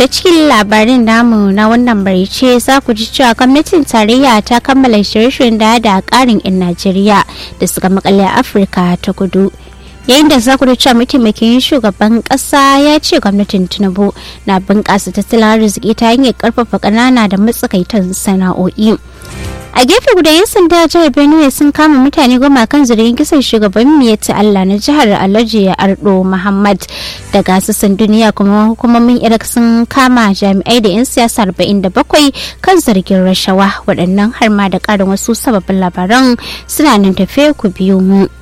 ta cikin labarin namu na wannan barice za ku ji cewa gwamnatin tarayya ta kammala shirye-shiryen da da karin 'yan najeriya da suka makale a afirka ta kudu yayin da za ku da cewa mataimakin shugaban kasa ya ce gwamnatin tinubu na bunƙasa tattalin arziki ta hanyar karfafa ƙanana da matsakaitan sana'o'i a gefe guda yan sanda jihar benue sun kama mutane goma kan zargin kisan shugaban miyatti allah na jihar alhaji ardo muhammad daga sassan duniya kuma hukumomin iraq sun kama jami'ai da yan siyasa 47 kan zargin rashawa waɗannan har ma da ƙarin wasu sababbin labaran suna nan tafe ku biyu mu